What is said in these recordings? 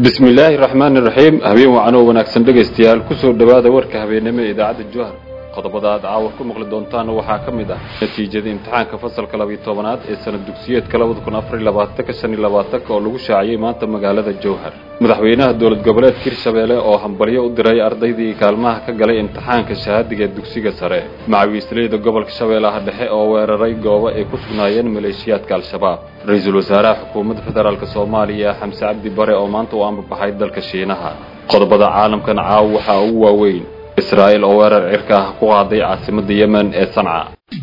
bismi illaahi raxmaani raxiim habeen wacan oo wanaagsan dhegaystayaal kusoo dhowaada warka habeennimo ee idaacadda jowhar qodobada aad caawar ku maqli doontaana waxaa ka mid ah natiijada imtixaanka fasalka labiyo tobanaad ee sanad dugsiyeedka labada kun afar iyo labaatanka shan iyo labaatanka oo lagu shaaciyey maanta magaalada jowhar madaxweynaha dowlad goboleedka hirshabeelle oo hambalyo u diray ardaydii kaalmaha ka galay imtixaanka shahaadiga ee dugsiga sare macawiisleyda gobolka shabeellaha dhexe oo weeraray goobo ay ku sugnaayeen maleeshiyaadka al-shabaab ra-iisul wasaaraha xukuumadda federaalk soomaaliya xamse cabdi bare oo maanta u ambabaxay dalka shiinaha qodobada caalamkan caaw waxaa ugu waaweyn israa'il oo weerar cirka ah ku qaaday caasimadda yemen ee sanca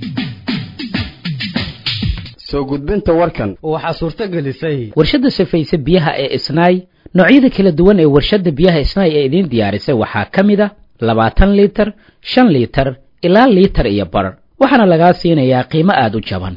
soo gudbinta warkan waxaa suurto gelisay warshadda safayse biyaha ee isnaay noocyada kala duwan ee warshadda biyaha isnaay ee idiin diyaarisay waxaa ka mid a labaatan liitar shan liitar ilaa liitar iyo bar waxaana lagaa siinayaa qiimo aada u jaban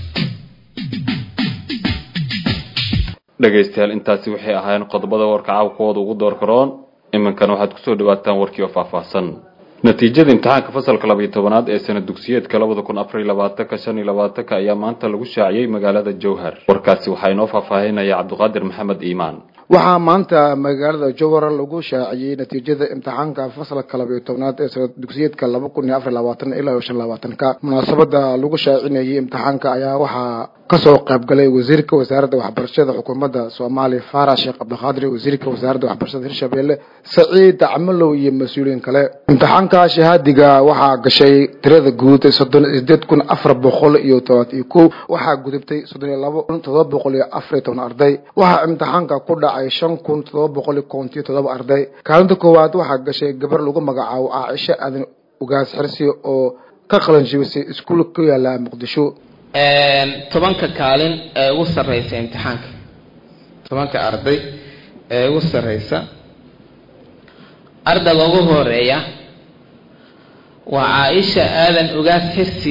dhegaystayaal intaasi waxay ahaayeen qodobada warka caawkooda ugu door karoon iminkan waxaad kusoo dhawaataan warkii oo faahfaahsan natiijada imtixaanka fasalka labiyo tobanaad ee sanad dugsiyeedka labada kun afar iyo labaatanka shan iyo labaatanka ayaa maanta lagu shaaciyey magaalada jowhar warkaasi waxaa inoo faahfaahinaya cabdiqaadir maxamed iimaan waxaa maanta magaalada jowhar lagu shaaciyey natiijada imtixaanka fasalka labiyo tobnaad ee sanad dugsiyeedka laba kun iyo afar iyo labaatan ilaa iyo shan labaatanka munaasabada lagu shaacinayay imtixaanka ayaa waxaa kasoo qaybgalay wasiirka wasaaradda waxbarashada xukuumadda soomaaliya faarax sheekh cabdiqaadir wasiirka wasaaradda waxbarashada hirshabeelle saciid camalow iyo mas-uuliyiin kale imtixaanka shahaadiga waxaa gashay tirada guud soddon iyo sideed kun afar boqol iyo todobaat iyo kow waxaa gudubtay soddon iyo labo kun todoba boqol iyo afar iyo toban arday waxaa imtixaanka ku dhacay shan kun todoba boqol iyo kontiyo todoba arday kaalinta koowaad waxaa gashay gabar lagu magacaabo caaisho aadan ugaas xirsi oo ka qalanjibisay iskuul ku yaala muqdisho tobanka kaalin ee ugu sarreysa imtixaanka tobanka arday ee ugu sarreysa ardayga ugu horeeya waa caaisha aadan ugaas xirsi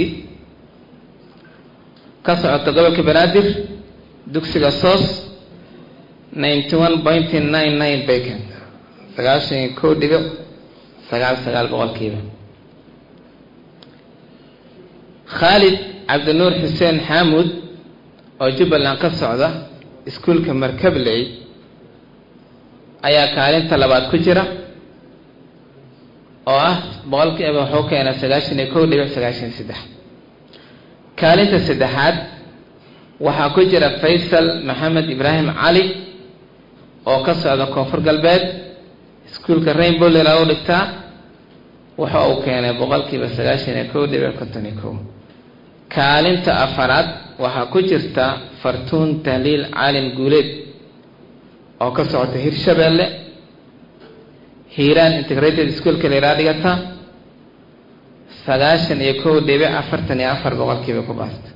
ka socota gobolka banaadir dugsiga soos ninety one point nine nine bacon sagaashan iyo kow dhibic sagaal sagaal boqolkiiba khaalid cabdinuur xuseen xaamud oo jubbaland ka socda iskuulka markabley ayaa kaalinta labaad ku jira oo ah boqolkiiba wuxuu keenay sagaashan iyo kow dhibic sagaashan iyo saddex kaalinta saddexaad waxaa ku jira faysal maxamed ibraahim cali oo ka socda koonfur galbeed iskuulka rainbow lila u dhigtaa waxa uu keenay boqolkiiba sagaashan iyo kow dhibic konton iyo kow kaalinta afaraad waxaa ku jirta fartuun tahliil caalin guuleed oo ka socota hirshabeelle hiiraan integrated schoolka liraa dhigata sagaashan iyo kow dhibic afartan iyo afar boqolkiiba ku baasta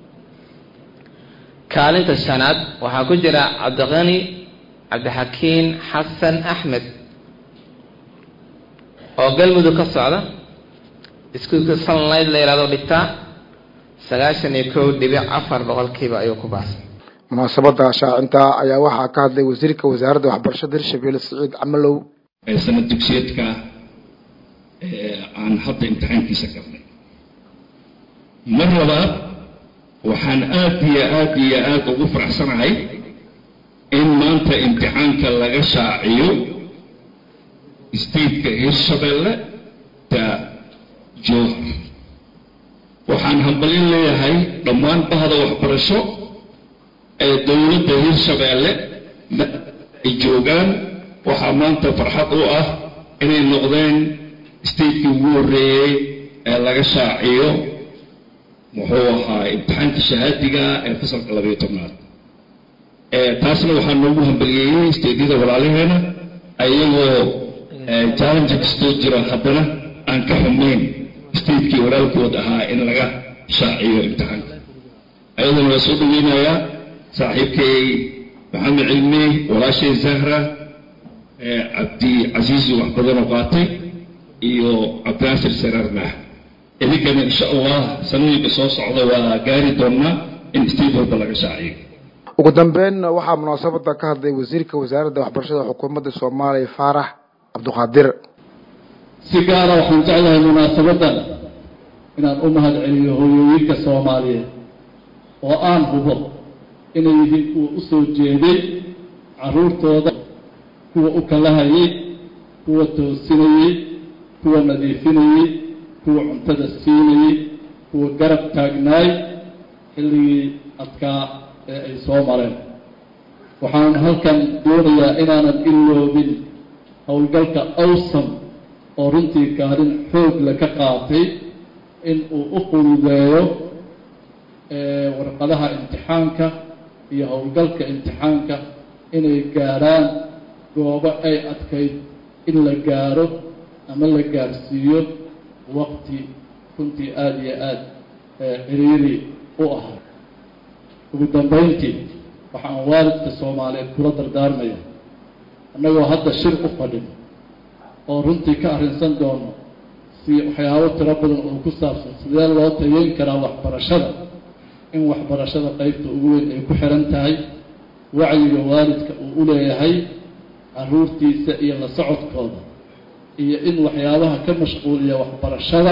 kaalinta shanaad waxaa ku jira cabdiqani cabdixakiin xasan axmed oo galmudug ka socda iskuulka sunlight la yihahdo dhigtaa sagaashan iyo kow dhibic afar boqolkiiba ayuu ku baasay munaasabada shaacinta ayaa waxaa ka hadlay wasiirka wasaaradda waxbarashada hirshabeelle saciid camalow ee sanad dugsiyeedka aan hadda imtixaankiisa galnay mar labaad waxaan aad iyo aad iyo aada ugu faraxsanahay in maanta imtixaanka laga shaaciyo stateka hirshabeelle ta jowhar waxaan hambalin leeyahay dhammaan bahda waxbarasho ee dowladda hirshabeelle ay joogaan waxaa maanta farxad u ah inay noqdeen statekii ugu horreeyey ee laga shaaciyo muxuu ahaa imtixaanka shahaadiga ee fasalka labayo tobnaad taasna waxaa noogu hambaliyeeyey statedyada walaalaheena ayagoo challenge kastoo jiro haddana aan ka xumayn statekii walaalkood ahaa in laga shaaciyo imtixaanka ayadana waa soo dhaweynayaa saaxiibkay maxamed cilmi walaashay zahra cabdi casiisi wax badanoo qaatay iyo cabdinaasir saraar maax idinkana insha allah sanooyinka soo socda waa gaari doonnaa in state walba laga shaaciyo ugu dambeyn waxaa munaasabada ka hadlay wasiirka wasaaradda waxbarashada xukuumadda soomaaliya faarax cabdiqaadir si gaara waxaan jeclahay munaasabadan inaan u mahad celiyo hooyooyinka soomaaliyeed oo aan hubo inay yihiin kuwa u soo jeeday caruurtooda kuwa u kalahayay kuwa toosinayey kuwa nadiifinayey kuwa cuntada siinayey kuwa garab taagnaay xilligii adkaa ee ay soo mareen waxaan halkan doonayaa inaanan iloobin howlgalka awsam oo runtii kaalin xoog le ka qaatay in uu u fududeeyo warqadaha imtixaanka iyo howlgalka imtixaanka inay gaarhaan goobo ay adkayd in la gaaro ama la gaarsiiyo waqti runtii aada iyo aada ciriiri u ahaa ugu dambeyntii waxaan waalidka soomaaliyeed kula dardaarmaya annagoo hadda shir u fadhin oo runtii ka arrinsan doono si waxyaabo tiro badan oo ku saabsan sidee loo tayeyn karaa waxbarashada in waxbarashada qeybta ugu weyn ay ku xiran tahay wacyiga waalidka uu u leeyahay caruurtiisa iyo la socodkooda iyo in waxyaabaha ka mashquuliya waxbarashada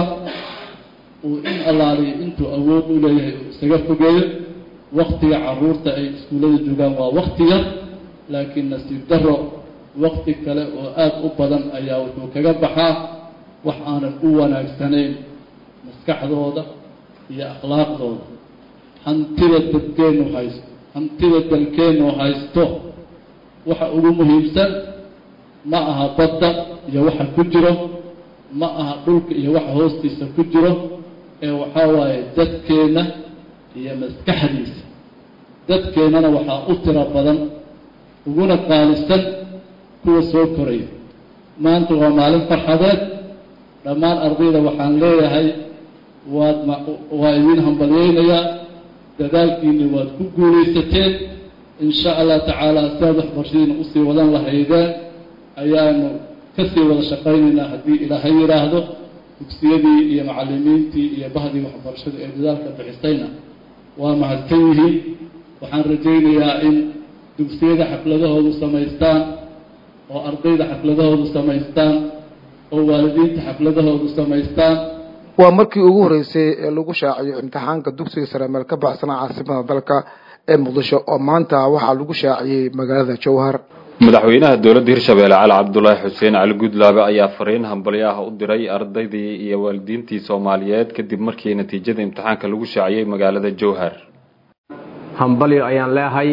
uu in allaaliyo intuu awood u leeyahay uu isaga fogeeyo waktiga caruurta ay iskuullada joogaan waa wakti yar laakiin nasiib daro wakti kale oo aada u badan ayaa wuxuu kaga baxaa wax aanan u wanaagsanayn maskaxdooda iyo akhlaaqdooda hantida dadkeennu haysto hantida dalkeennu haysto waxa ugu muhiimsan ma aha badda iyo waxa ku jiro ma aha dhulka iyo waxa hoostiisa ku jiro ee waxaa waaye dadkeenna iyo maskaxdiisa dadkeennana waxaa u tiro badan uguna qaalisan kuwa soo koraya maanta waa maalin farxadeed dhammaan ardayda waxaan leeyahay waad ma waa idiin hambalyeynayaa dadaalkiina waad ku guulaysateen in sha allah tacaala siaad waxbarashadiina usii wadan lahaydeen ayaanu kasii wada shaqaynaynaa haddii ilaahay yidhaahdo dugsiyadii iyo macallimiintii iyo bahdii waxbarashadu ee dadaalka bixisayna waa mahadsan yihiin waxaan rajaynayaa in dugsiyada xafladahoodu samaystaan oo ardayda xafladahoodu samaystaan oo waalidiinta xafladahoodu samaystaan waa markii ugu horreysay ee lagu shaaciyo imtixaanka dugsiga sare meel ka baxsana caasimada dalka ee muqdisho oo maanta waxaa lagu shaaciyey magaalada jowhar madaxweynaha dowladda hirshabeelle cali cabdulaahi xuseen cali gudlaabe ayaa fariin hambalyo ah u diray ardaydii iyo waalidiintii soomaaliyeed kadib markii natiijada imtixaanka lagu shaaciyey magaalada jowhar hambalyo ayaan leehay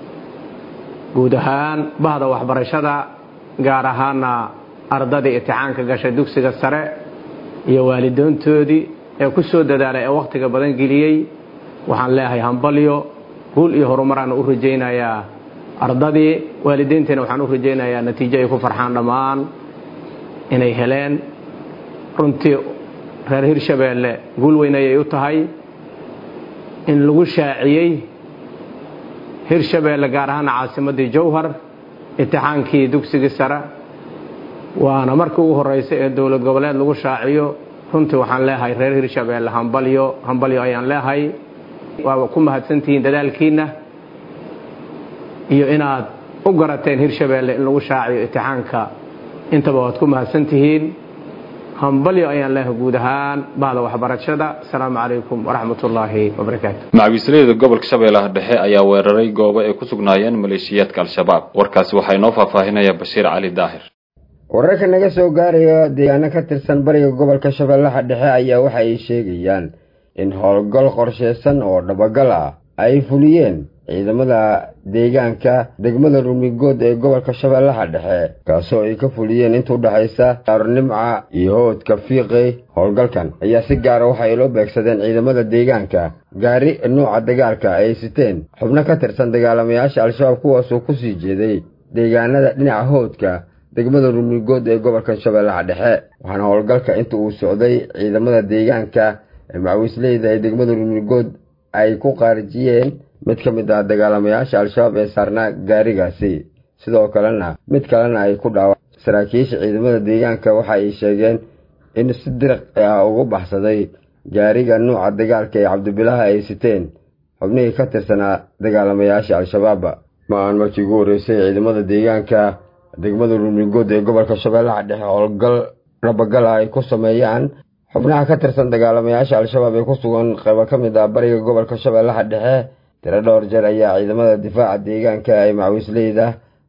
guud ahaan bahda waxbarashada gaar ahaana ardadii imtixaanka gashay dugsiga sare iyo waalidoontoodii ee ku soo dadaalay ee wakhtiga badan geliyey waxaan leeyahay hambalyo guul iyo horumaraan u rajaynayaa ardadii waalidiintiina waxaan u rajaynayaa natiijo ay ku farxaan dhammaan inay heleen runtii reer hirshabeelle guul weyn ayay u tahay in lagu shaaciyey hirshabeelle gaar ahaana caasimaddii jowhar imtixaankii dugsigii sare waana markii ugu horreysay ee dowlad goboleed lagu shaaciyo runtii waxaan leeyahay reer hirshabeelle hambalyo hambalyo ayaan leeyahay waa ku mahadsantihiin dadaalkiinna iyo inaad u garateen hirshabeelle in lagu shaaciyo imtixaanka intaba waad ku mahadsantihiin hambalyo ayaan leeyahay guud ahaan bahda waxbarashada asalaamu calaykum waraxmat ullaahi wabarakaatu macawiisleyda gobolka shabeellaha dhexe ayaa weeraray goobo ay ku sugnaayeen maleeshiyaadka al-shabaab warkaasi waxaa inoo faahfaahinaya bashiir cali daahir wararka naga soo gaaraya deegaano ka tirsan bariga gobolka shabeellaha dhexe ayaa waxa ay sheegayaan in howlgal qorsheysan oo dhabagal ah ay fuliyeen ciidamada deegaanka degmada rumigood ee gobolka shabeellaha dhexe kaasoo ay ka fuliyeen inta udhexaysa daaronimca iyo hoodka fiiqey howlgalkan ayaa si gaara waxa ay loo beegsadeen ciidamada deegaanka gaari nuuca dagaalka ay siteen xubno ka tirsan dagaalamayaasha al-shabaab kuwaasoo kusii jeeday deegaanada dhinaca hoodka degmada rumigood ee gobolka shabeellaha dhexe waxaana howlgalka inta uu socday ciidamada deegaanka ee macawiisleyda ee degmada rumigood ay ku qaarijiyeen mid ka mid ah dagaalamayaasha al-shabaab ee saarnaa gaarigaasi sidoo kalena mid kalena ay ku dhaawa saraakiisha ciidamada deegaanka waxa ay sheegeen in si diriq ah ugu baxsaday gaariga nuuca dagaalka ee cabdibilaha ay siteen xubnihii ka tirsanaa dagaalamayaasha al-shabaab ma aan markii ugu horreysay ciidamada deegaanka degmada rumigood ee gobolka shabeellaha dhexe howlgal rabagala ay ku sameeyaan xubnaha ka tirsan dagaalamayaasha al-shabaab ee ku sugan qaybo ka mid ah bariga gobolka shabeellaha dhexe tiro dhowr jeer ayaa ciidamada difaaca deegaanka ee macawiisleyda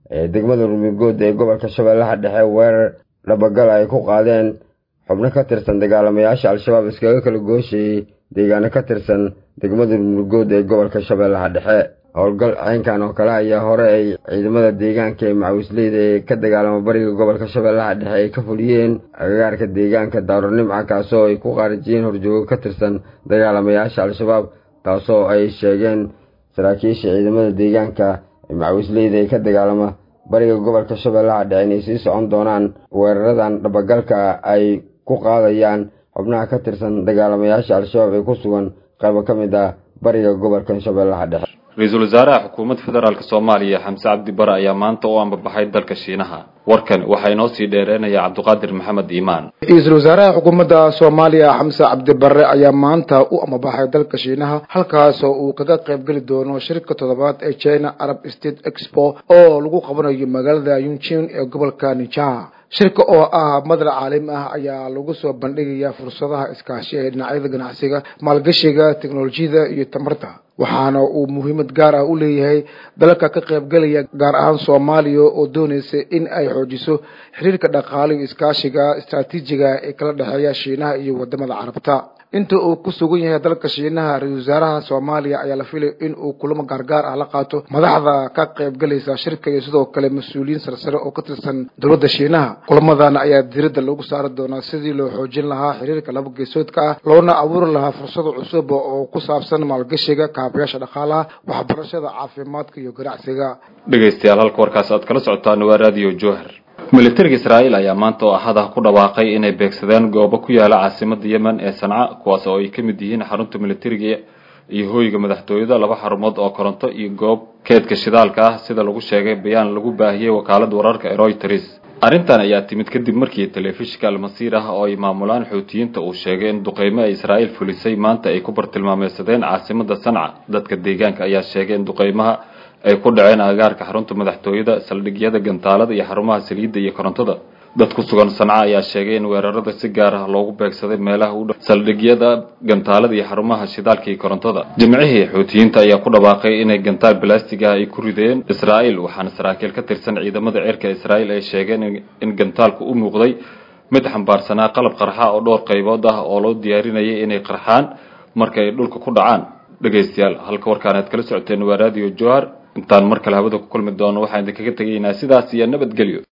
ee degmada rumigood ee gobolka shabeellaha dhexe weerar dhabagal ay ku qaadeen xubno ka tirsan dagaalamayaasha al-shabaab iskaga kala gooshayey deegaano ka tirsan degmada rumigood ee gobolka shabeellaha dhexe howlgal ceynkan oo kale ayaa hore ay ciidamada deegaanka ee macawisleyda ee ka dagaalama bariga gobolka shabeellaha dhexe ay ka fuliyeen agagaarka deegaanka daaronimca kaasoo ay ku qaarijiyeen horjoogo ka tirsan dagaalamayaasha al-shabaab taasoo ay sheegeen saraakiisha ciidamada deegaanka ee macawisleyda ee ka dagaalama bariga gobolka shabeellaha dhexe inay sii socon doonaan weeraradan dhabagalka ay ku qaadayaan xubnaha ka tirsan dagaalamayaasha al-shabaab ee ku sugan qaybo ka mid ah bariga gobolkan shabeellaha dhexe ra-iisul wasaaraha xukuumadda federaalk soomaaliya xamse cabdi bare ayaa maanta u ambabaxay dalka shiinaha warkan waxaa inoo sii dheereenaya cabdiqaadir maxamed iimaan ra-iisul wasaaraha xukuumadda soomaaliya xamse cabdi bare ayaa maanta u amabaxay dalka shiinaha halkaasoo uu kaga qayb geli doono shirka toddobaad ee china arab state expo oo lagu qabanayo magaalada yunjin ee gobolka nijaha shirka oo ah madal caalami ah ayaa lagu soo bandhigayaa fursadaha iskaashi ee dhinacyada ganacsiga maalgashiga teknolojiyada iyo tamarta waxaana uu muhiimad gaar ah u leeyahay dalalka ka qaybgalaya gaar ahaan soomaaliya oo doonaysa in ay xoojiso xiriirka dhaqaale iyo iskaashiga istraatiijiga ee kala dhexeeya shiinaha iyo wadamada carabta inta uu ku sugan yahay dalka shiinaha ra-isul wasaaraha soomaaliya ayaa la filay in uu kulamo gaargaar ah la qaato madaxda ka qaybgalaysa shirka iyo sidoo kale mas-uuliyiin sarsare oo ka tirsan dowladda shiinaha kulamadan ayaa diiradda lagu saari doonaa sidii loo xoojin lahaa xiriirka laba geesoodka ah loona abuuri lahaa fursado cusub oo ku saabsan maalgashiga kaabayaasha dhaqaalaha waxbarashada caafimaadka iyo ganacsiga dhegaystayaal halka warkaas aad kala socotaan waa raadiyo jowhar militariga israa'iil ayaa maanta oo axad ah ku dhawaaqay inay beegsadeen goobo ku yaala caasimada yemen ee sanca kuwaas oo ay ka mid yihiin xarunta militariga iyo hooyga madaxtooyada laba xarumood oo koronto iyo goob keedka shidaalka ah sida lagu sheegay bayaan lagu baahiyey wakaalada wararka ee royters arrintan ayaa timid kadib markii telefishinka almasiir ah oo ay maamulaan xuutiyiinta uu sheegay in duqeymo ay israa'iil fulisay maanta ay ku bartilmaameysadeen caasimada sanca dadka deegaanka ayaa sheegay in duqeymaha ay ku dhaceen agagaarka xarunta madaxtooyada saldhigyada gantaalada iyo xarumaha saliidda iyo korontada dad ku sugan sanca ayaa sheegay in weerarada si gaar ah loogu beegsaday meelaha u dhow saldhigyada gantaalada iyo xarumaha shidaalka iyo korontada jimcihii xuutiyiinta ayaa ku dhawaaqay inay gantaal balastig ah ay ku rideen israa'iil waxaana saraakiil ka tirsan ciidamada cirka israa'iil ay sheegeen in gantaalku u muuqday mid xambaarsanaa qalab qarxa oo dhowr qaybood ah oo loo diyaarinayay inay qarxaan marka ay dhulka ku dhacaan dhegaystayaal halka warkaan aad kala socoteen waa raadiyo johar intaan mar kale hawada ku kulmi doono waxaan idinkaga tegaynaa sidaas iyo nabadgelyo